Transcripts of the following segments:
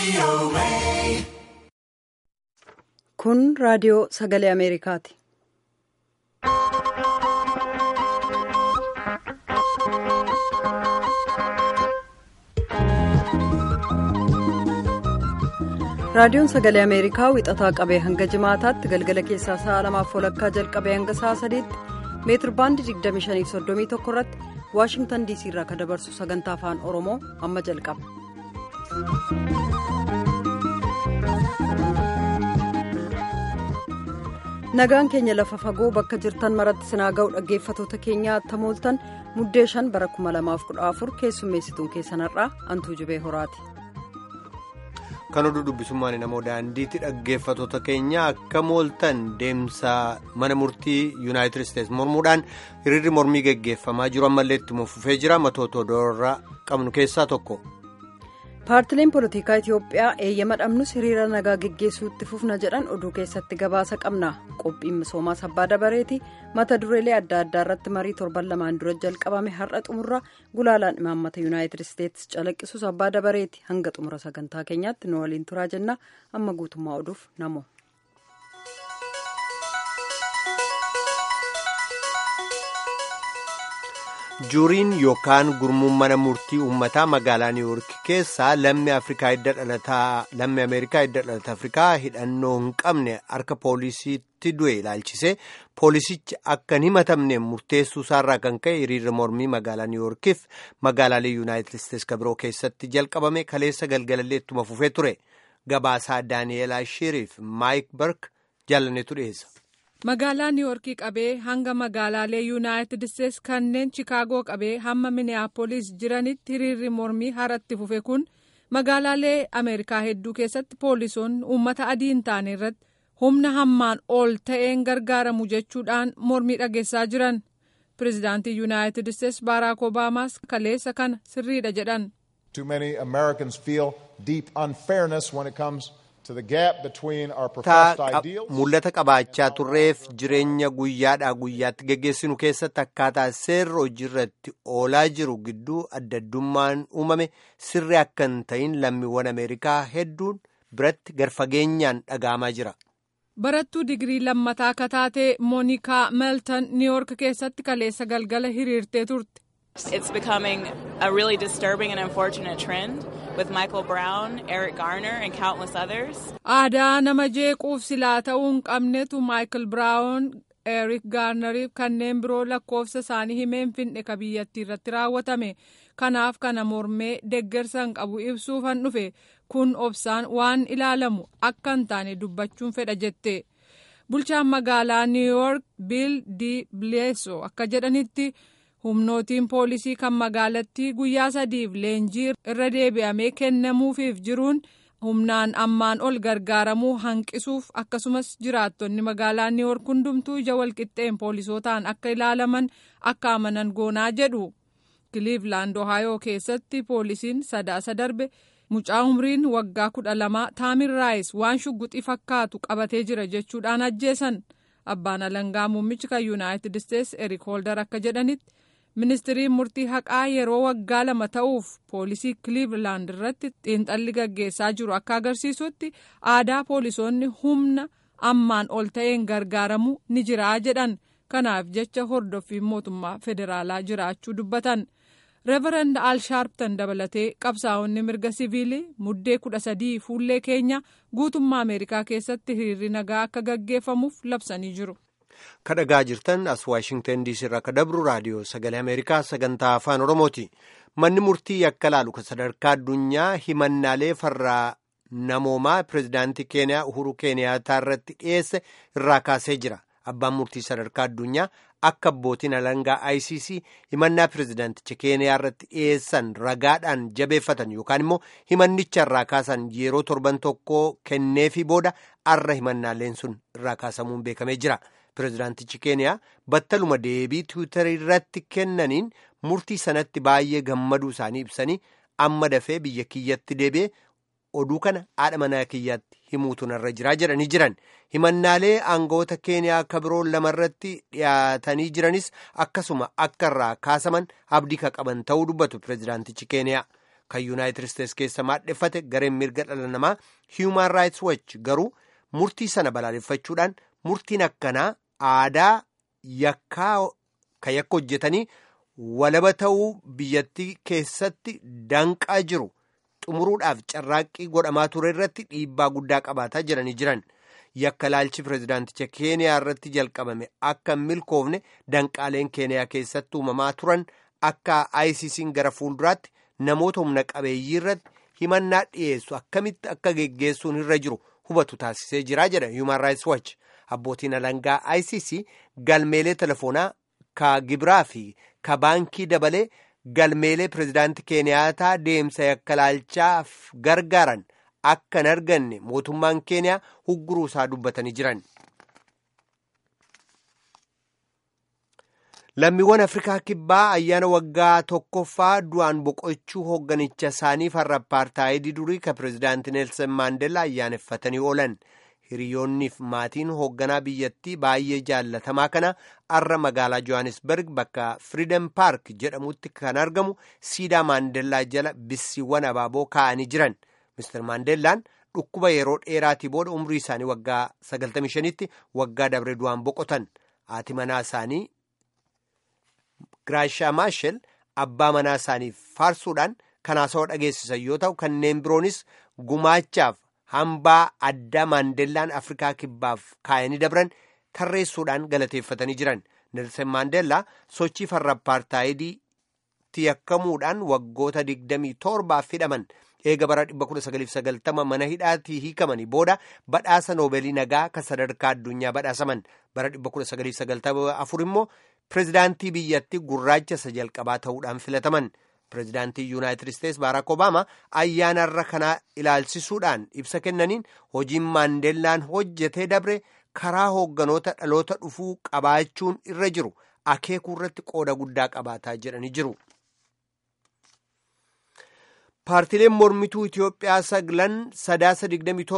Kun raadiyoo sagalee Ameerikaati. Raadiyoon sagalee Ameerikaa wixataa qabee hanga jimaataatti galgala keessaa sa'a lamaaf walakkaa jalqabee hanga sa'a sadiitti meetir baandii 2531 irratti Waashingtan DC irraa kan dabarsu sagantaa afaan Oromoo amma jalqaba. Nagaan keenya lafa fagoo bakka jirtan maratti sinaa ga'u dhaggeeffatoota keenyaa tamooltan muddee shan bara 2014 keessummeessituun keessanarraa antuu jibee horaati. Kan oduu dubbisummaan namoo daandiitti dhaggeeffatoota keenya akka mooltan deemsa mana murtii yuunaayitid isteetsi mormuudhaan hiriirri mormii geggeeffamaa jiru ammallee itti fufee jira matoota odoorraa qabnu keessaa tokko. paartileen poolitikaa itiyoophiyaa eeyyama dhabnus hiriira nagaa geggeessuutti fufna jedhan oduu keessatti gabaasa qabna qophiin misoomaa sabbaa dabareeti mata dureelee adda addaa irratti marii torban lamaan dura jalqabame har'a xumurra gulaalaan imaammata yuunaayitid isteetsi calaqqisu sabbaa dabareeti hanga xumura sagantaa keenyaatti nu waliin turaa jenna amma guutummaa oduuf namo. juuriin yookaan gurmuun mana murtii uummataa magaalaa niiwuurk keessaa lammii afrikaa hidda dhalataa lammii ameerikaa hidda dhalata afrikaa hidhannoo hin qabne harka poolisiitti du'e ilaalchise poolisichi akka hin himatamne murteessuu isaarraa kan ka'e hiriirri mormii magaalaa niiwuurkiif magaalaalee yuunaayitid isteetsi kabiroo keessatti jalqabame kaleessa galgalallee ittuma fufee ture gabaasaa daani'eelaa shiriif maayik bark jaallaneetu dhiyeessa. magaalaa niiwoorkii qabee hanga magaalaalee yuunaayitid isteetsi kanneen chikaagoo qabee hamma miniyaapolis jiranitti hiriirri mormii haratti fufe kun magaalaalee ameerikaa hedduu keessatti poolisoonni uummata adii hin taane irratti humna hammaan ol ta'een gargaaramu jechuudhaan mormii dhageessaa jiran pireezidaantii yuunaayitid isteetsi baaraak obaamaas kaleessa kana sirriidha jedhan. Too many Americans feel deep unfairness when it comes. mul'ata qabaachaa turreef jireenya guyyaadhaa guyyaatti geggeessinu keessatti akkaataa seerri hojiirratti oolaa jiru gidduu addaddummaan uumame sirri akka hin ta'in lammiiwwan ameerikaa hedduun biratti garfageenyaan dhaga'amaa jira. barattuu digirii lammataa akka taate moonikaa meeltan niiwoork keessatti kaleessa galgala hiriirtee turte. It's becoming a really disturbing and unfortunate trend with Michael Brown, Eric Garner and countless others. Aadaa nama jeequuf silaa ta'uu hin qabnetu Michael Brown, Eric Garneriif kanneen biroo lakkoofsa isaanii himeen finne ka biyyattii irratti raawwatame. Kanaaf kana mormee deggersan qabu ibsuufan dhufe kun obsaan waan ilaalamu akka hin taane dubbachuun fedha jette. Bulchaan magaalaa New York Bill D. Bledsoe akka jedhanitti. humnootiin poolisii kan magaalattii guyyaa sadiif leenjii irra deebi'amee kennamuufiif jiruun humnaan ammaan ol gargaaramuu hanqisuuf akkasumas jiraattonni magaalaa niiwoork hundumtuu ija walqixxeen poolisootaan akka ilaalaman akka amanan goonaa jedhu kiliivlaand ohaayoo keessatti poolisiin sadaasa darbe mucaa umriin waggaa kudha lamaa taamin raayis waan shugguxii fakkaatu qabatee jira jechuudhaan ajjeesan abbaan alangaa muummichi kan yuunaayitid isteetsi erik hoolder akka jedhanitti. ministiriin murtii haqaa yeroo waggaa lama ta'uuf poolisii kiliivlaand irratti xiinxalli gaggeessaa jiru akka agarsiisutti aadaa poolisoonni humna ammaan ol ta'een gargaaramu ni jiraa jedhan kanaaf jecha hordoffiin mootummaa federaalaa jiraachuu dubbatan reverand al sharpton dabalatee qabsaa'onni mirga siviilii muddee kudha sadii fuullee keenya guutummaa ameerikaa keessatti hiriirri nagaa akka gaggeeffamuuf labsanii jiru. kadhagaa jirtan as waashingtan diisii irraa akka dabru raadiyoo sagalee ameerikaa sagantaa afaan oromooti manni murtii yakka laalu kan sadarkaa addunyaa himannaalee farraa namoomaa pireezidaantii keeniyaa uhuru keeniyaataa irratti dhiyeesse irraa kaasee jira abbaan murtii sadarkaa addunyaa akka abbootiin alangaa icc himannaa pireezidaanticha keeniyaa irratti dhiyeessan ragaadhaan jabeeffatan yookaan immoo himannicha irraa kaasan yeroo torban tokko kenneefii booda arra himannaaleen sun irraa kaasamuun beekamee jira. pireezidaantichi keeniyaa battaluma deebii tiwiitarii irratti kennaniin murtii sanatti baay'ee gammaduu isaanii ibsanii amma dafee biyya kiyyatti deebi'ee oduu kana haadha manaa kiyyaatti himuutu narra jiraa jedhanii jiran himannaalee aangawoota keeniyaa akka biroo lamarratti dhiyaatanii jiranis akkasuma akka irraa kaasaman abdii ka qaban ta'uu dubbatu pireezidaantichi keeniyaa kan yuunaayitid isteets keessa maadheffate gareen mirga dhala namaa human rights watch garuu murtii sana balaaleffachuudhaan murtiin akkanaa aadaa yakkaa kan yakka hojjetanii walaba ta'uu biyyattii keessatti danqaa jiru xumuruudhaaf carraaqqii godhamaa ture irratti dhiibbaa guddaa qabaataa jiranii jiran yakka laalchi pireezidaanticha keeniyaa irratti jalqabame akka hin milkoofne danqaaleen keeniyaa keessatti uumamaa turan akka ICC'n gara fuulduraatti namoota humna qabeeyyii irratti himannaa dhiyeessu akkamitti akka geggeessuun irra jiru hubatu taasisee jira jedha human rights watch abbootiin alangaa ICC galmeelee telefoonaa ka gibiraa fi ka baankii dabalee galmeelee pireezidaantii keeniyaataa deemsa yakka laalchaaf gargaaran akka hin arganne mootummaan keeniyaa hugguruu isaa dubbatanii jiran. lammiiwwan afrikaa kibbaa ayyaana waggaa tokkoffaa du'aan boqochuu hoogganicha isaanii farra apartaayidii durii ka pireezidaantii neelsan maandeellaa ayyaaneffatanii oolan hiriyoonniif maatiin hoogganaa biyyattii baay'ee jaallatamaa kana arra magaalaa johannesburg bakka firiidem paark jedhamutti kan argamu siidaa maandeellaa jala bissiiwwan abaaboo kaa'anii jiran mister maandeellaan dhukkuba yeroo dheeraatii booda umrii isaanii waggaa 95tti waggaa dabre du'aan boqotan haati manaa isaanii Giraashaa Maashel abbaa manaa isaanii faarsuudhaan kan haasawaa dhageessisan yoo ta'u kanneen biroonis gumaachaaf hambaa addaa maandeellaan Afrikaa kibbaaf kaayanii dabran tarreessuudhaan galateeffatanii jiran. Nelson Maandeellaa sochii farra apartaayidiitti yakkamuudhaan waggoota 27 hidhaman eega bara 1990 mana hidhaatii hiikamanii booda badhaasa noobeelii nagaa kan sadarkaa addunyaa badhaasaman bara 1994 immoo. pireezidaantii biyyattii gurraacha isa jalqabaa ta'uudhaan filataman pireezidaantii yuunaayitid isteets baaraak obaamaa ayyaanarra kanaa ilaalchisuudhaan ibsa kennaniin hojiin maandeellaan hojjetee dabre karaa hoogganoota dhaloota dhufuu qabaachuun irra jiru akeekuu irratti qooda guddaa qabaataa jedhanii jiru. paartileen mormituu Itiyoophiyaa saglan sadaasa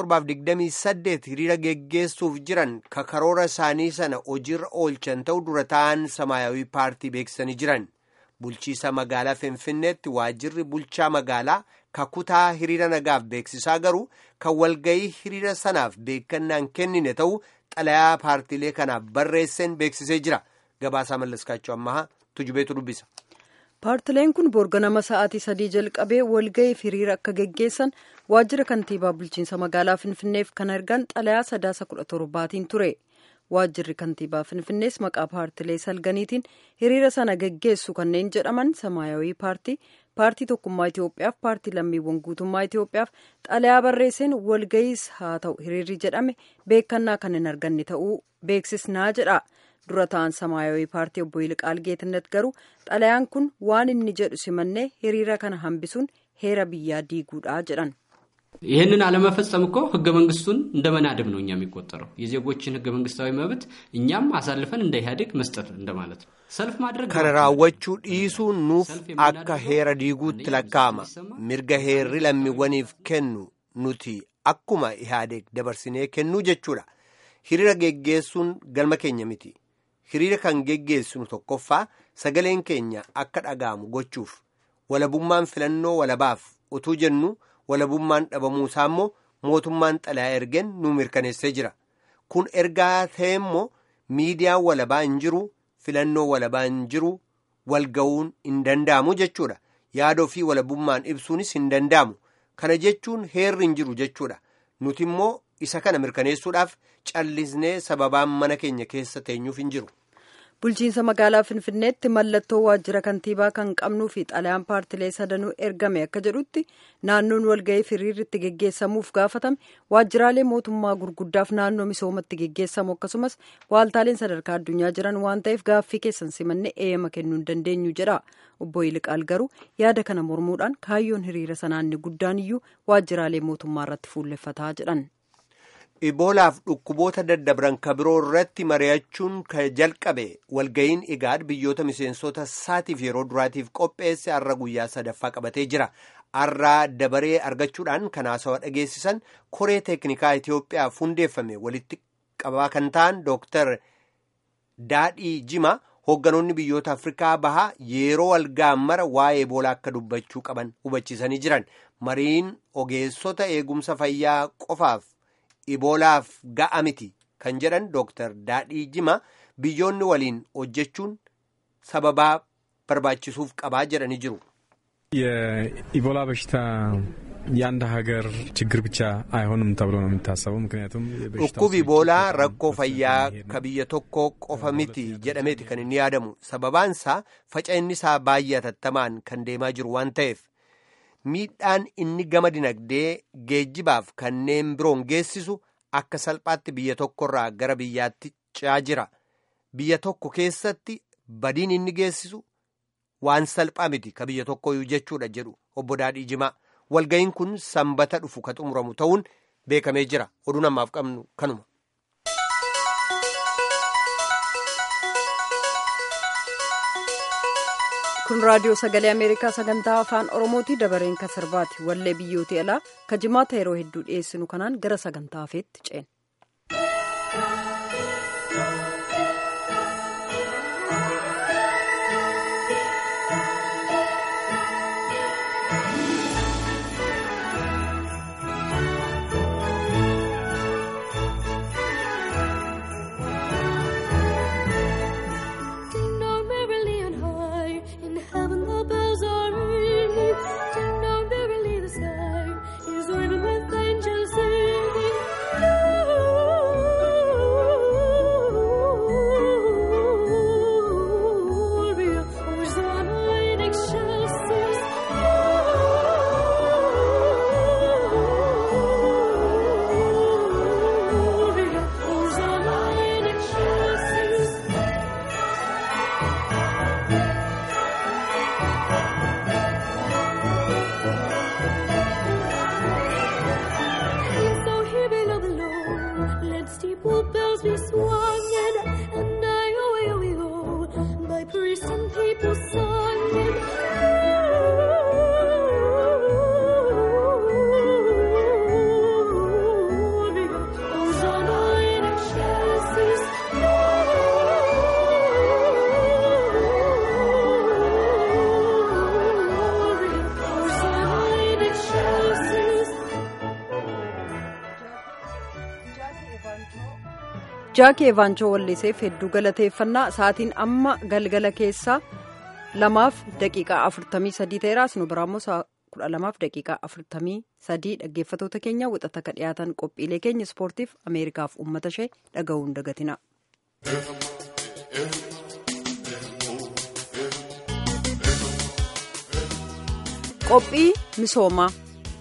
27-28 hiriira geggeessuuf jiran kakaroora isaanii sana hojiirra oolchan ta'u dura ta'an samaayawii paartii beeksisanii jiran bulchiisa magaalaa finfinneetti waajjirri bulchaa magaalaa kakutaa hiriira nagaaf beeksisaa garuu kan walgayii hiriira sanaaf beekannaan kennine ta'u xalayaa paartiilee kanaaf barreesseen beeksisee jira gabaasaa mallaskaachuu ammahaa tujubeetu dubbisa. paartileen kun borganama sa'aatii sadii jalqabee walga'iif hiriira akka geggeessan waajjira kantiibaa bulchiinsa magaalaa finfinneef kan argan xalayaa sadaasa kudha torbaatiin ture waajjirri kantiibaa finfinnees maqaa paartilee salganiitiin hiriira sana geggeessu kanneen jedhaman samaayawii paartii paartii tokkummaa itiyoophiyaaf paartii lammiiwwan guutummaa itiyoophiyaaf xalayaa barreesseen walga'iis haa ta'u hiriirri jedhame beekannaa kan hin arganne ta'uu beeksisnaa jedha. dura ta'an samaayawii paartii obbo Yilqaal Geetnet garuu xalayaan kun waan inni jedhu simannee hiriira kana hambisuun heera biyyaa diiguudha jedhan. ይህንን አለመፈጸም እኮ ህገ መንግስቱን እንደ መናደብ ነው እኛ የሚቆጠረው የዜጎችን ህገ መንግስታዊ መብት እኛም አሳልፈን እንደ ኢህአዴግ መስጠት እንደማለት ነው ሰልፍ ማድረግ kana raawwachuu dhiisuun nuuf akka heera diiguutti lakkaa'ama mirga heerri lammiiwwaniif kennu nuti akkuma ihaadeeg dabarsinee kennuu jechuudha hiriira geggeessuun galma keenya miti hiriira kan geggeessinu tokkoffaa sagaleen keenya akka dhaga'amu gochuuf walabummaan filannoo walabaaf utuu jennu walabummaan dhabamuusaa immoo mootummaan xalayaa ergen nu mirkaneessee jira kun ergaa ta'e immoo miidiyaan walabaa hin jiru filannoo walabaa hin jiru walga'uun hin danda'amu jechuudha yaada ofii walabummaan ibsuunis hin danda'amu kana jechuun heerri hin jiru jechuudha nuti immoo isa kana mirkaneessuudhaaf callisnee sababaan mana keenya keessa teenyuuf hin jiru. bulchiinsa magaalaa finfinneetti mallattoo waajjira kantiibaa kan qabnuu fi xalayaan paartilee sadanuu ergame akka jedhutti naannoon walga'ii hiriirri itti geggeessamuuf gaafatame waajjiraalee mootummaa gurguddaaf naannoo misoomatti geggeessamu akkasumas waaltaaleen sadarkaa addunyaa jiran waan ta'eef gaaffii keessan simannee eeyyama kennuu hin dandeenyu jedha obbo Yiliqaal garuu yaada kana mormuudhaan kaayyoon hiriira sanaa inni guddaan iyyuu waajjiraalee mootummaa irratti fuulleffataa jedhan. iboolaaf dhukkuboota daddabran ka biroo irratti mari'achuun ka jalqabe walga'iin igaad biyyoota miseensota isaatiif yeroo duraatiif qopheesse har'a guyyaa sadaffaa qabatee jira har'aa dabaree argachuudhaan kan haasawaa dhageessisan koree teeknikaa itiyoophiyaaf hundeeffame walitti qabaa kan ta'an dooktar daadhii jima hoogganoonni biyyoota afrikaa bahaa yeroo walga'an mara waa'ee eboolaa akka dubbachuu qaban hubachiisanii jiran mariin ogeessota eegumsa fayyaa qofaaf eboolaaf ga'a miti kan jedhan dooktar daadhii jima biyyoonni waliin hojjechuun sababaa barbaachisuuf qabaa jedhanii jiru. የኢቦላ በሽታ የአንድ ሀገር ችግር ብቻ አይሆንም ተብሎ ነው የሚታሰበው። ምክንያቱም dhukkubi iboolaa rakkoo fayyaa ka biyya tokko qofa miti jedhameeti kan inni yaadamu sababaan isaa faca'inni isaa baay'ee hatattamaan kan deemaa jiru waan ta'eef miidhaan inni gama dinagdee geejjibaaf kanneen biroon geessisu akka salphaatti biyya tokkorraa gara biyyaatti ce'aa jira biyya tokko keessatti badiin inni geessisu waan salphaa miti ka biyya tokkoyyuu jechuudha jedhu obbo Daadhii Jimaa walga'iin kun sanbata dhufu ka xumuramu ta'uun beekamee jira oduu namaaf qabnu kanuma. kun raadiyoo sagalee ameerikaa sagantaa afaan oromooti dabareen ka sirbaati wallee biyyooti alaa ka jimaata yeroo hedduu dhiyeessinu kanaan gara sagantaa hafeetti ceena. Ding dong merrily on high, in heaven the bells are ringing. Ding dong merrily the sky is waving with angels singing. Gloria, Hosanna in excelsis. Gloria, Hosanna in excelsis. And so here below the lawn, let steeple bells be swunging, and I away, away, go, by priests and people singing. Gloria, Hosanna in excelsis. Gloria, Hosanna in excelsis. jaaki evaanchoo walliseef hedduu galateeffannaa sa'aatiin amma galgala keessaa lamaaf daqiiqaa afurtamii sadii ta'eeraas nu biraammoo sa'a kudha lamaaf daqiiqaa afurtamii sadii dhaggeeffatoota keenya wixata ka dhiyaatan qophiilee keenya ispoortiif ameerikaaf uummata ishee dhaga'uun dagatina. qophii misoomaa.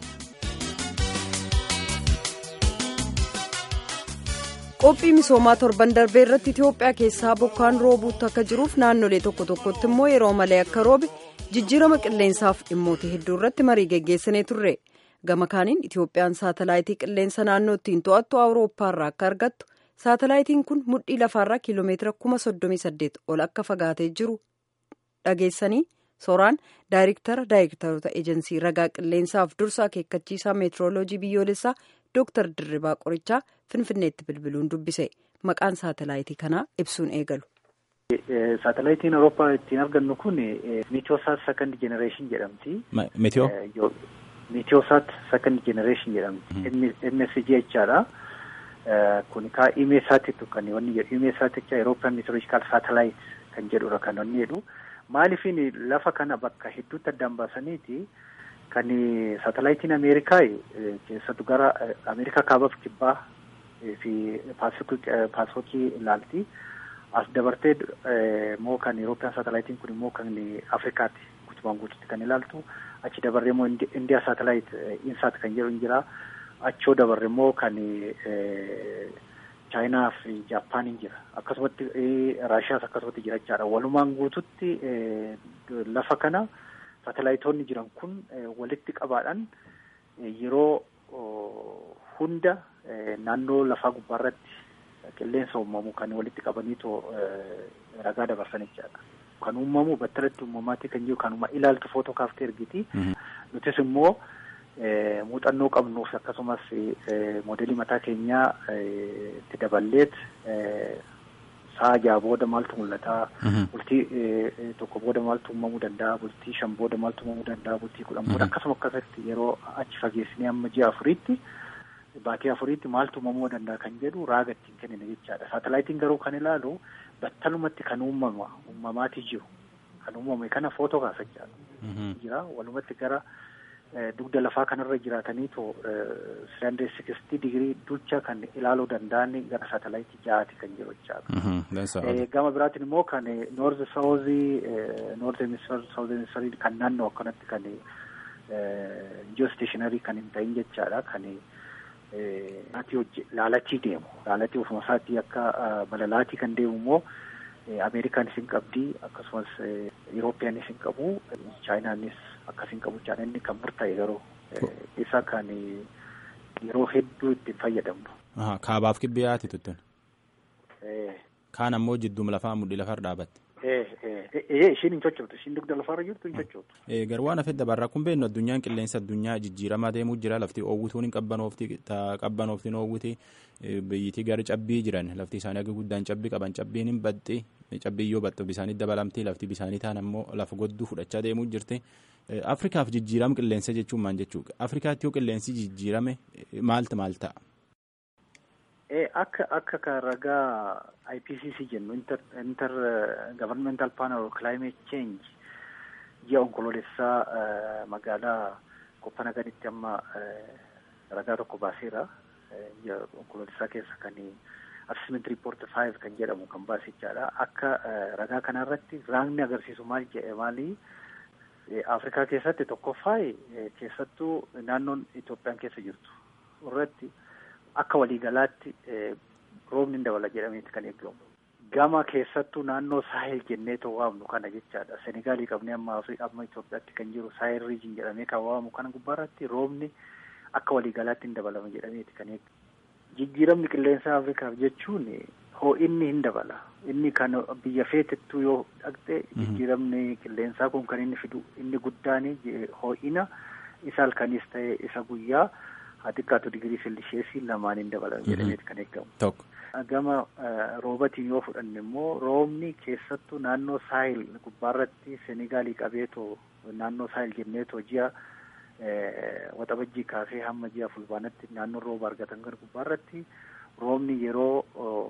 qophii misoomaa torban darbee irratti itiyoophiyaa keessaa bokkaan roobuutti akka jiruuf naannolee tokko tokkotti immoo yeroo malee akka roobe jijjiirama qilleensaaf dhimmoota hedduu irratti marii geggeessinee turre gama kaaniin itiyoophiyaan saatalaayitii qilleensa naannoo ittiin to'attu awurooppaarraa akka argattu saatalaayitiin kun mudhii lafaarraa kiiloomeetira kuma soddomii saddeet ol akka fagaatee jiru dhageessanii sooraan daayirektara daayirektaroota eejensii ragaa qilleensaaf dursa akeekkachiisaa meetirooloojii biyyoolessaa dooktar dirribaa qorichaa finfinneetti bilbiluun dubbise maqaan saatalaayitii kanaa ibsuun eegalu. Saatalaayitiin Awurooppaa ittiin argannu kun Meetiyoosaat Second Generation jedhamti. Meetiyoo? Meetiyoosaat Second Generation jedhamti. MSG jechaadha. Kun kaa imeesaatiitu kan wanni jedhu imeesaati jecha Eurooppiyaan Meteorological Satellite kan jedhudha kan wanni jedhu. Maaliifin lafa kana bakka hedduutti addaan baasaniiti kan saatalaayitiin Ameerikaa keessattuu gara Ameerikaa kaabaaf kibbaa fi paasifikii ilaalti. As dabartee immoo kan Eurooppiyaan saatalaayitiin kun immoo kan Afrikaatti guutumaan guututti kan ilaaltu. Achi dabarree immoo Indiyaa saatalaayit insaat kan jedhu jira. Achoo dabarre immoo kan chaayinaa fi jaapaaniin jira akkasumatti raashiyaas akkasumatti jira jechaadha walumaan guututti lafa kana saatalaayitoonni jiran kun walitti qabaadhaan yeroo hunda naannoo lafaa gubbaarratti qilleensa uumamu kan walitti qabaniitoo ragaa dabarsan jechaadha. Kan uumamu battalatti uumamaatti kan jiru kanuma ilaaltu footoo kaaftee ergiti. Nutis immoo muuxannoo qabnuuf akkasumas moodelii mataa keenyaa itti daballeet sa'a jaha booda maaltu mul'ata bultii tokko booda maaltu uumamuu danda'a bultii shan booda maaltu uumamuu danda'a bultii kudhan booda akkasuma akkasitti yeroo achi fageessinee amma ji'a afuriitti baatii afuriitti maaltu uumamuu danda'a kan jedhu raaga ittiin kennina jechaadha saatalaayitiin garuu kan ilaalu battalumatti kan uumama uumamaatii jiru kan uumame kana footoo kaasachaadha jira walumatti gara dugda lafaa kanarra jiraataniitu sileendrii sikstii digirii ducha kan ilaaluu danda'an gara saatalaayitii ja'aati kan jiru jechaadha. Gama biraatiin immoo kan noorzi saawuzii noorzi hemisfeer saawuzii hemisfeerii kan naannoo akkanatti kan jiyoo isteeshinarii kan hin ta'in jechaadha kan laalatii deemu laalatii ofuma isaatii akka balalaatii kan deemu immoo Ameerikaanis hin qabdi akkasumas Yurooppiyaanis hin qabu Chaayinaanis akkas hin qabu jechaadha inni kan murtaa'e garuu isa kan yeroo hedduu ittiin fayyadamnu. Kaabaaf kibbiyaati tuttun. Kaan ammoo jidduma lafaa mudhii lafarra dhaabatte. Ishiin hin sochootu ishiin dugda lafarra jirtu hin sochootu. Garuu waan hafee dabarraa kun beeknu addunyaan qilleensa addunyaa jijjiiramaa deemuu jira lafti oowwituun hin qabbanoofti qabbanooftiin oowwiti biyyitii gara cabbii jiran lafti isaanii akka guddaan cabbii qaban cabbiin hin baxxi cabbii yoo baxxu bisaanii dabalamti lafti bisaanii taan ammoo lafa godduu fudhachaa deemuu jirti. Afrikaaf jijjiirama qilleensa jechuun maal jechuudha? Afrikaatti yoo qilleensi jijjiirame maaltu maal ta'a? Akka akka kan ragaa IPCC jennu inter inter governmental panel on climate change ji'a onkoloolessaa magaalaa Koppanaganitti amma ragaa tokko baaseera. Ji'a onkoloolessaa keessa kan assessment report five kan jedhamu kan baasichaadha. Akka ragaa kanarratti raagni agarsiisu maal jedhe maali? Afrikaa keessatti tokkoffaa keessattuu naannoon Itoophiyaan keessa jirtu irratti akka waliigalaatti roobni hin dabala jedhameeti kan eegamu. Gama keessattuu naannoo saahel jennee too waamnu kana jechaadha. Senegaalii qabnee amma amma Itoophiyaatti kan jiru saahel riijin jedhamee kan waamamu kana gubbaarratti roobni akka waliigalaatti hin dabalama jedhameeti kan eegamu. Jijjiiramni qilleensa Afrikaaf jechuun hoo'inni hin dabala. Inni kan biyya feetettuu yoo dhaqxe jijjiiramni qilleensaa kun kan inni fidu inni guddaan hoo'ina isa halkanis ta'e isa guyyaa haa xiqqaatu digirii seelisheesii lamaan hin dabalame jedhameeti kan eegamu. Tokko. Gama roobatiin yoo fudhanne immoo roobni keessattuu naannoo saahil gubbaarratti Senegaalii qabeetoo naannoo saahil jenneetoo ji'a waxabajjii kaasee hamma ji'a fulbaanatti naannoo rooba argatan gara gubbaarratti roobni yeroo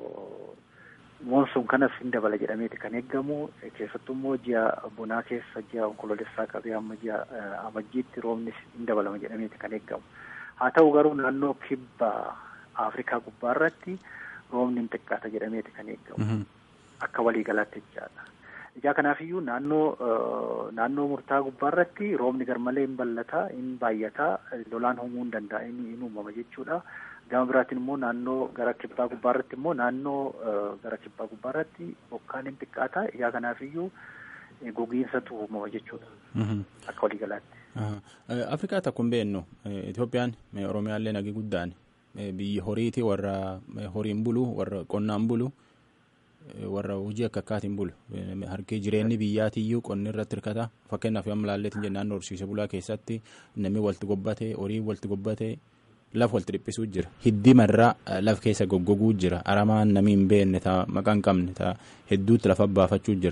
moonsuun kanas hin dabala jedhameeti kan eegamu keessattuu immoo ji'a bonaa keessa ji'a onkoloolessaa qabee hamma ji'a amajjiitti roobni hin dabalama jedhameeti kan eegamu. Haa ta'u garuu naannoo kibba Afrikaa gubbaarratti roobni hin xiqqaata jedhameeti kan eegamu. Akka waliigalaatti jechaadha. Ijaa kanaafiyyuu naannoo naannoo murtaa gubbaarratti roobni garmalee hin ballataa, hin baay'ataa, lolaan uumuu hin danda'a, hin uumama jechuudha. Gama biraatiin immoo naannoo gara kibbaa gubbaarratti immoo naannoo gara kibbaa gubbaarratti bokkaan hin xiqqaata. Ijaa kanaafiyyuu gogiinsatu uumama jechuudha. Akka waliigalaatti. Afrikaa takka hin beeknu Itoophiyaan Oromiyaallee nagi guddaan biyyi horiiti warra horiin bulu warra qonnaan bulu warra hojii akka akkaatiin bulu harki jireenyi biyyaatiyyuu qonni irratti hirkata fakkeenyaaf yoo ilaalleetiin jennaan horsiise bulaa keessatti namni walitti gobbate horii walitti gobbate laf walitti dhiphisuu jira hiddi marraa laf keessa goggoguu jira aramaan namni hin beekne taa maqaa hin qabne taa hedduutti lafa baafachuu jira.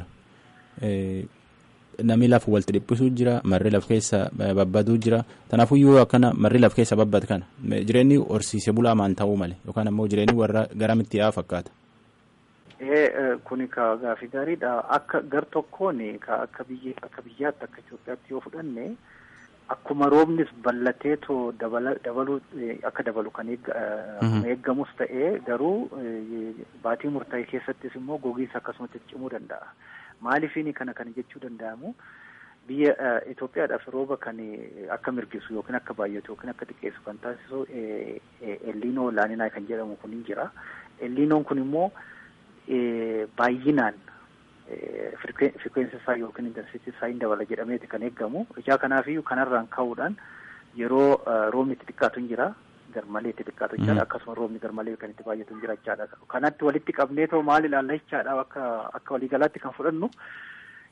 Namni lafa walitti dhiphisuu jira marri laf keessa babbaduu jira kanaafuyyuu akkana marri laf keessa babbad kana jireenyi horsiise bulaa maan ta'uu male yookaan ammoo jireenyi warra garamitti yaa fakkaata. Kuni ka gaafii gaariidha. Akka gar tokkoon akka biyya akka biyyaatti akka Itoophiyaatti yoo fudhanne akkuma roobnis ballateetoo dabaluu akka dabalu kan eeggamus ta'ee garuu baatii murtaa'e keessattis immoo gogiinsa akkasumatti cimuu danda'a. Maaliifini kana kan jechuu danda'amu biyya Itoophiyaadhaaf rooba kan akka mirgisu yookiin akka baay'atu yookiin akka xiqqeessu kan taasisu elliinoo laaninaa kan jedhamu kun hin jira. Elliinoon kun immoo baay'inaan firikweensi isaa yookiin intensitii isaa hin dabala jedhameeti kan eeggamu. Ijaa kanaafiyyuu kanarraan ka'uudhaan yeroo roobni itti xiqqaatu hin jira. garmalee itti xiqqaatu jechaadha akkasuma roobni garmalee kan itti baay'atu hin jira jechaadha kanatti walitti qabnee too maal ilaalla jechaadha akka akka waliigalaatti kan fudhannu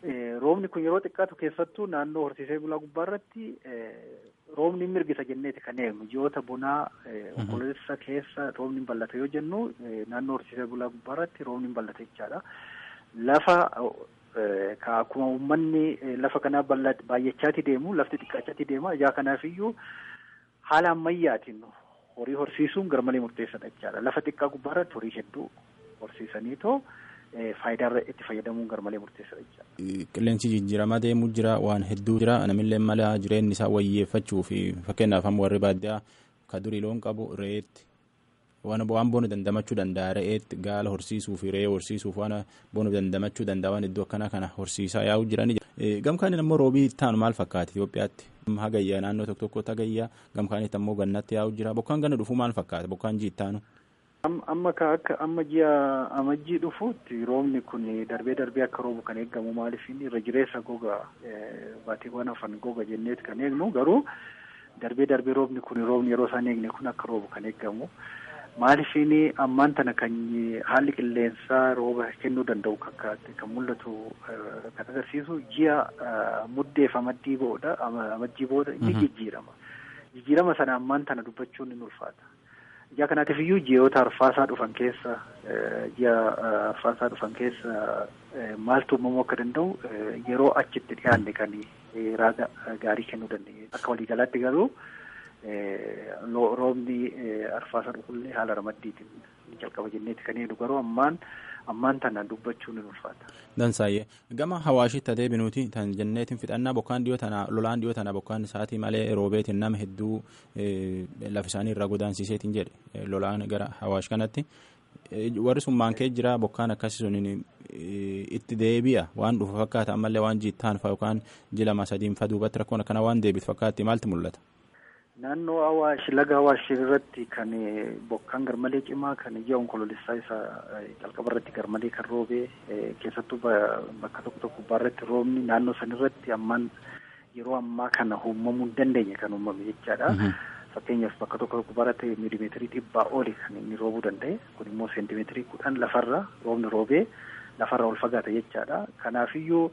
roobni kun yeroo xiqqaatu keessattuu naannoo horsiisee bulaa gubbaa irratti roobni mirgisa jenneeti kan eegnu ji'oota bonaa onkoloolessa keessa roobni hin ballata yoo jennu naannoo horsiisee bulaa gubbaa irratti roobni hin ballata jechaadha. Lafa ka akkuma uummanni lafa kanaa baay'achaati deemu lafti xiqqaachaati deema ijaa kanaaf haala ammayyaatiin horii horsiisuun garmalee murteessaadha jechaadha. Lafa xiqqaa gubbaa irratti horii hedduu horsiisaniitoo faayidaa irra itti fayyadamuun garmalee murteessaadha jechaadha. Qilleensi jijjiiramaa deemuu jira waan hedduu jira namillee mala jireenya isaa wayyeeffachuu fi fakkeenyaaf amma warri baadiyyaa ka durii loon qabu re'eetti waan waan boonu dandamachuu danda'a re'eetti gaala horsiisuu fi re'ee horsiisuuf waan boonu dandamachuu danda'a waan iddoo akkanaa kana horsiisaa yaa'u jiran. Gamkaaniin ammoo roobii taanu maal fakkaata Itoophiyaatti? Hagayyaa naannoo tokko tokkotti hagayyaa gamkaanitti ammoo gannatti yaa'u jira bokkaan ganna dhufuu maal fakkaata bokkaan jiittaanu? amma ka akka amma ji'a amajjii dhufuutti roobni kun darbee darbee akka roobu kan eegamu maaliif inni irra jireessa goga baatiiwwan hafan goga jenneeti kan eegnu garuu darbee darbee roobni kun roobni yeroo isaan eegne kun akka roobu kan eegamu maaliif inni ammaan tana kan haalli qilleensaa rooba kennuu danda'u kan kan mul'atu kan agarsiisu ji'a muddeef amaddii booda amajjii booda inni jijjiirama jijjiirama sana ammaan tana dubbachuun ni ulfaata. Ijaa kanaatiif iyyuu ji'oota arfaasaa dhufan keessa ji'a arfaasaa dhufan keessa maaltu uumamuu akka danda'u yeroo achitti dhiyaanne kan raaga gaarii kennuu dandeenye. Akka waliigalaatti garuu roobni arfaasaa dhufullee haala ramaddiitiin ni jalqaba jenneeti kan eegnu garuu ammaan ammaan tana dubbachuun ni ulfaata. Dansaayyee gama hawaashitti adeemee binuuti tan jenneetiin fixannaa bokkaan dhiyoo tana lolaan dhiyoo tana bokkaan isaatii malee roobeetiin nama hedduu lafa isaanii irraa godaansiseetiin jedhe lolaan gara hawaash kanatti warri sun maankee jira bokkaan akkasii sun itti deebi'a waan dhufu fakkaata ammallee waan jiittaan fa yookaan jilama sadiin fa duubatti rakkoon akkana waan deebitu fakkaatti maaltu mul'ata. Naannoo Awaash laga Awaash irratti kan bokkaan garmalee cimaa kan ji'a onkoloolessaa isa jalqaba irratti garmalee kan roobee keessattuu bakka tokko tokko gubbaa irratti roobni naannoo san irratti ammaan yeroo ammaa kana uumamuu hin dandeenye kan uumame jechaadha. Fakkeenyaaf bakka tokko tokko gubbaa irratti miilimeetirii dhibbaa oli kan inni roobuu danda'e kun immoo seentimeetirii kudhan lafarra roobni roobee lafarra ol fagaata jechaadha. Kanaafiyyuu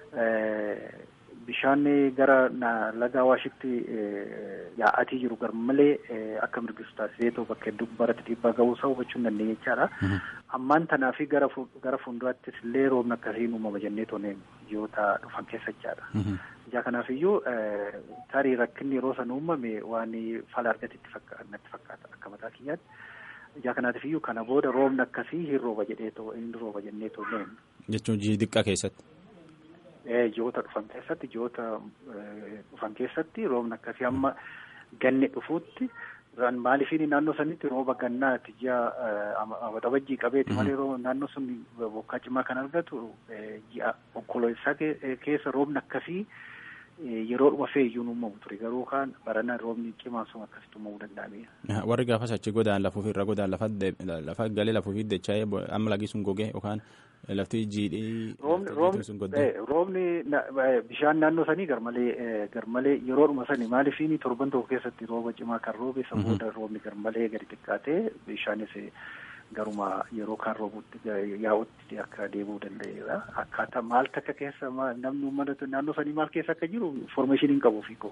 bishaan gara laga Awaashitti yaa'atii jiru garmalee akka mirgisu taasisee ta'u bakka hedduu gubbaarratti dhiibbaa ga'uu isaa hubachuu hin dandeenye jechaadha. Ammaan tanaa fi gara gara fuulduraattis illee roobni akkasiin uumama jennee toonee ji'oota dhufan keessa jechaadha. Ijaa kanaaf iyyuu tarii rakkinni yeroo san uumame waan fala argatetti natti fakkaata akka mataa kiyyaatti. Ijaa kanaatiif iyyuu kana booda roobni akkasii hin rooba jedhee too inni rooba jennee toonee. Jechuun ji'i xiqqaa keessatti. ji'oota dhufan keessatti ji'oota dhufan keessatti roobni akkasii amma ganni dhufuutti maaliifini naannoo sanitti rooba gannaati ji'a waxabajjii qabeeti malee naannoo sun bokkaa cimaa kan argatu ji'a onkoloolessaa keessa roobni akkasii yeroo dhuma feeyyuu uumamu ture garuu kaan barana roobni cimaan sun akkasitti uumamuu danda'ameera. Warri gaafas achi godaan lafuuf irra godaan lafa galee lafuuf dacha'ee amma lagi sun gogee yookaan lafti jiidhee. Roobni bishaan naannoo sanii garmalee garmalee yeroodhuma sani maaliifini torban tokko keessatti rooba cimaa kan roobe isa booda roobni garmalee gadi xiqqaatee bishaanis garuma yeroo kaan roobutti yaa'utti akka deemuu danda'eera. Akkaataa maal takka keessa namni uummata naannoo sanii maal keessa akka jiru information hin qabu fiikoo.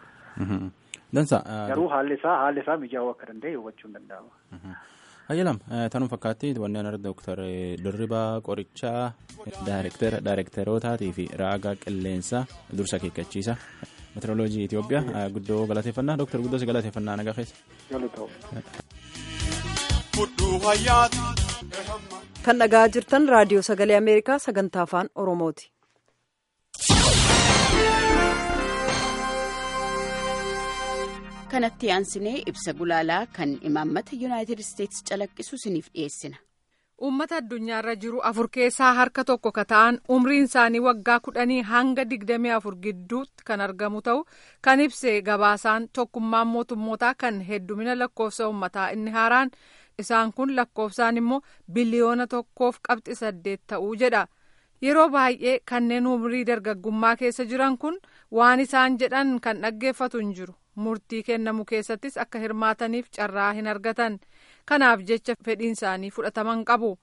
Dansa. Garuu haalli isaa haalli isaa mijaa'uu akka danda'e hubachuu hin danda'ama. Hayyalam tanuu fakkaatti wanneen arga Dooktar Dirribaa Qorichaa Daayirekteerotaatii fi raagaa qilleensaa dursa akeekkachiisa meteoroloojii Itoophiyaa guddoo galateeffannaa Dooktar guddoo si galateeffannaa nagaa keessa. Kan dhagaa jirtan raadiyoo sagalee Ameerikaa sagantaa afaan Oromooti. kanatti aansinee ibsa gulaalaa kan imaammata yuunaayitid isteetsi calaqqisu isiniif dhiyeessina. Uummata addunyaarra jiru afur keessaa harka tokko ka ta'an umriin isaanii waggaa kudhanii hanga digdamii afur gidduutti kan argamu ta'u kan ibse gabaasaan tokkummaan mootummootaa kan heddumina lakkoofsa uummataa inni haaraan isaan kun lakkoofsaan immoo biliyoona tokkoof qabxi saddeet ta'uu jedha. Yeroo baay'ee kanneen umrii dargaggummaa keessa jiran kun waan isaan jedhan kan dhaggeeffatu hin jiru. Murtii kennamu keessattis akka hirmaataniif carraa hin argatan. Kanaaf jecha fedhiin isaanii fudhataman qabu.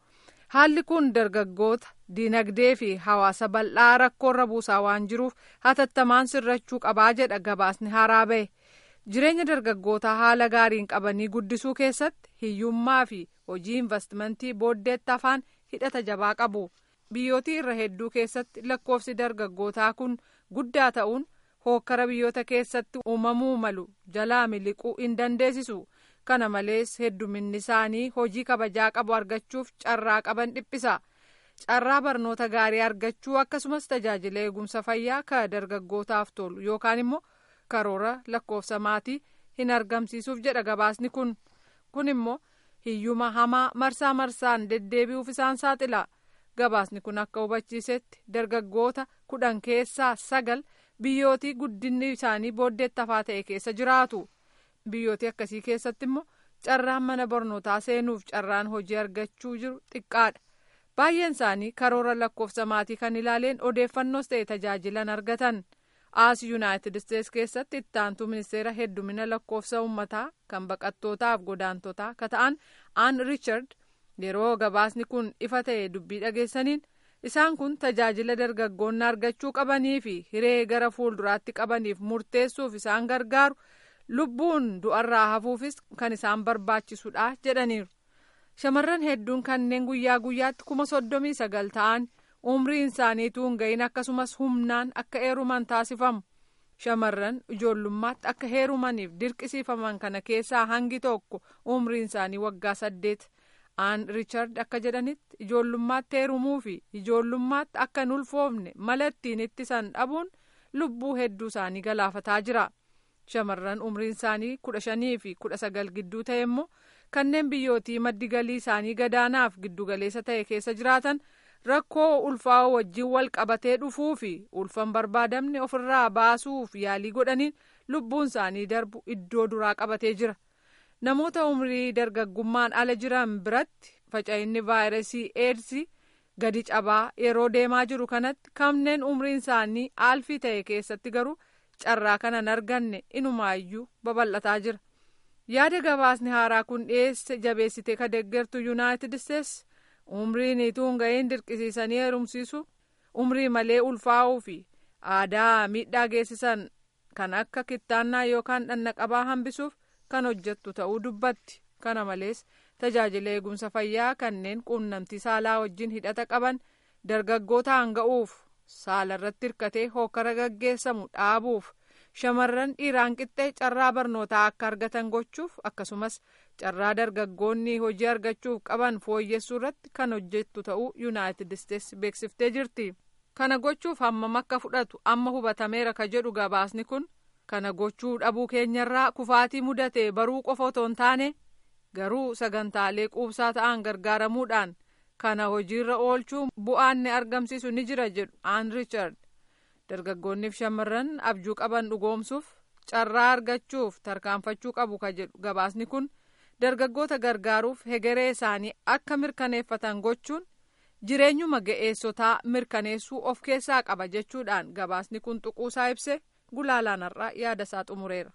haalli kun dargaggoota dinagdee fi hawaasa bal'aa rakkoorra buusaa waan jiruuf hatattamaan sirrachuu qabaa jedha gabaasni haaraa ba'e jireenya dargaggootaa haala gaariin qabanii guddisuu keessatti hiyyummaa fi hojii investimentii booddeetti afaan hidhata jabaa qabu biyyootii irra hedduu keessatti lakkoofsi dargaggootaa kun guddaa ta'uun hookkara biyyoota keessatti uumamuu malu jalaa miliquu hin dandeessisu kana malees hedduminni isaanii hojii kabajaa qabu argachuuf carraa qaban dhiphisa carraa barnoota gaarii argachuu akkasumas tajaajila eegumsa fayyaa ka dargaggootaaf tolu yookaan immoo karoora lakkoofsa maatii hin argamsiisuuf jedha gabaasni kun kun immoo hiyyuma hamaa marsaa marsaan deddeebi'uuf isaan saaxila gabaasni kun akka hubachiisetti dargaggoota kudhan keessaa sagal biyyootii guddinni isaanii booddeetti hafaa ta'e keessa jiraatu biyyootii akkasii keessatti immoo carraan mana barnootaa seenuuf carraan hojii argachuu jiru xiqqaadha baay'een isaanii karoora lakkoofsa maatii kan ilaaleen odeeffannoos ta'e tajaajilan argatan as yuunaayitid isteets keessatti ittaantuu ministeera heddumina lakkoofsa uummataa kan baqattootaaf godaantotaa ka ta'an aan riichard yeroo gabaasni kun ifa ta'e dubbii dhageessaniin isaan kun tajaajila dargaggoonni argachuu qabanii fi hiree gara fuulduraatti qabaniif murteessuuf isaan gargaaru lubbuun du'arraa hafuufis kan isaan barbaachisudha jedhaniiru shamarran hedduun kanneen guyyaa guyyaatti kuma soddomii sagal ta'an umriin isaaniituu hin gahin akkasumas humnaan akka heeruman taasifamu shamarran ijoollummaatti akka heerumaniif dirqisiifaman kana keessaa hangi tokko umriin isaanii waggaa saddeet aan riichard akka jedhanitti ijoollummaatti heerumuu fi ijoollummaatti akka hin ulfoofne mala ittiin ittisan dhabuun lubbuu hedduu isaanii galaafataa jira shamarran umriin isaanii kudha shanii fi kudha sagal gidduu ta'e immoo kanneen biyyootii maddi galii isaanii gadaanaaf giddugaleessa ta'e keessa jiraatan rakkoo ulfaa'oo wajjin wal qabatee dhufuu fi ulfan barbaadamne ofirraa baasuuf yaalii godhaniin lubbuun isaanii darbu iddoo duraa qabatee jira. namoota umrii dargaggummaan ala jiran biratti faca'inni vaayirasii eedsii gadi cabaa yeroo deemaa jiru kanatti kanneen umriin isaanii aalfii ta'e keessatti garuu carraa kanan arganne inumaayyuu babal'ataa jira yaada gabaasni haaraa kun dhiyeesse jabeessitee ka deeggartu yuunaayitid isteets umriin ituu hin ga'iin dirqisiisanii heerumsiisu umrii malee ulfaa'uu fi aadaa miidhaa geessisan kan akka kittaannaa yookaan dhannaqabaa hambisuuf kan hojjettu ta'uu dubbatti kana malees tajaajila eegumsa fayyaa kanneen quunnamtii saalaa wajjin hidhata qaban dargaggoota hanga'uuf saala irratti hirkatee hokkara gaggeessamu dhaabuuf shamarran dhiiraan qixxee carraa barnootaa akka argatan gochuuf akkasumas carraa dargaggoonni hojii argachuuf qaban fooyyessuu irratti kan hojjettu ta'uu yuunaayitid isteets beeksiftee jirti kana gochuuf hammam akka fudhatu amma hubatameera ka jedhu gabaasni kun kana gochuu dhabuu keenyarraa kufaatii mudate baruu qofa otoo hin taane garuu sagantaalee quubsaa ta'an gargaaramuudhaan kana hojiirra oolchuun bu'aan ni argamsiisu ni jira jedhu aan riichard dargaggoonniif shamarran abjuu qaban dhugoomsuuf carraa argachuuf tarkaanfachuu qabu ka jedhu gabaasni kun dargaggoota gargaaruuf hegeree isaanii akka mirkaneeffatan gochuun jireenyuma ga'eessotaa mirkaneessuu of keessaa qaba jechuudhaan gabaasni kun tuquusaa ibse gulaalaan har'aa yaada isaa xumureera.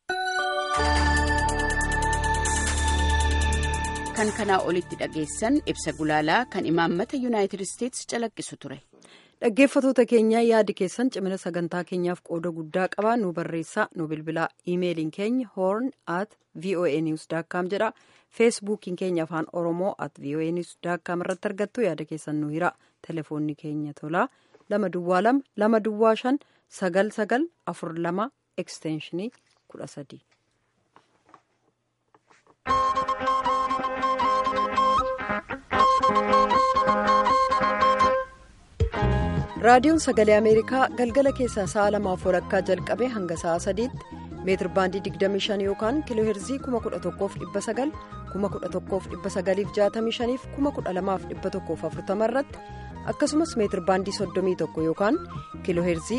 kan kanaa olitti dhageessan ibsa gulaalaa kan imaammata yuunaayitid isteets calaqqisu ture. dhaggeeffatoota keenya yaadi keessan cimina sagantaa keenyaaf qooda guddaa qaba nu barreessaa nu bilbilaa iimeeliin keenya hoorn at voa news daakkaam jedha feesbuukiin keenya afaan oromoo at voa news daakkaam irratti argattu yaada keessan nu hira telefoonni keenya tolaa lama duwwaa lama lama duwwaa shan sagal sagal afur lama ekstenshinii kudha sadii. raadiyoon sagalee ameerikaa galgala keessaa sa'a lamaaf walakkaa jalqabee hanga sa'a sadiitti meetir baandii 25 yookaan kiiloo heerzii 11,900 11,965 fi 12,140 irratti akkasumas meetir baandii 31 yookaan kiiloo heerzii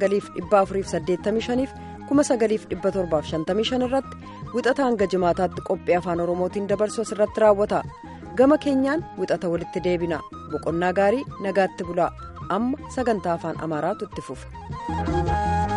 9,485 fi 9,755 irratti wixata hanga jimaataatti qophii afaan oromootiin dabarsu asirratti raawwata gama keenyaan wixata walitti deebina boqonnaa gaarii nagaatti bulaa amma sagantaa afaan amaaraatu itti fufa.